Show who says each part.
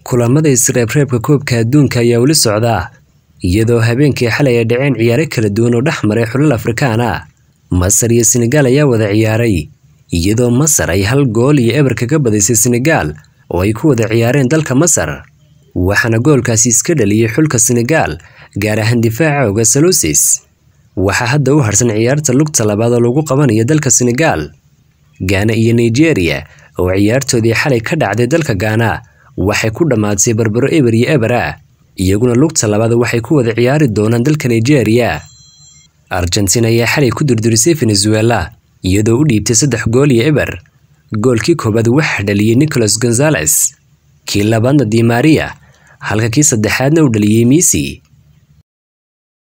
Speaker 1: kulamada isreebreebka koobka adduunka ayaa weli socda iyadoo habeenkii xalay ay dhaceen ciyaaro kala duwan oo dhex maray xulal afrikaan ah masar iyo senegaal ayaa wada ciyaaray iyadoo masar ay hal gool iyo eber kaga badisay senegaal oo ay ku wada ciyaareen dalka masar waxaana goolkaasi iska dhaliyey xulka senegaal gaar ahaan difaaca oga salusis waxaa hadda u harsan ciyaarta lugta labaad oo lagu qabanayo dalka senegaal gaana iyo nigeria oo ciyaartoodii xalay ka dhacday dalka gaana waxay ku dhammaatay barbaro eber iyo eber ah iyaguna lugta labaad waxay ku wada ciyaari doonaan dalka nigeria argentina ayaa xalay ku durdurisay venezuela iyadoo u dhiibtay saddex gool iyo eber goolkii koowaad waxaa dhaliyey nicholas gonzales kii labaadna di maria halka kii saddexaadna uu dhaliyey misi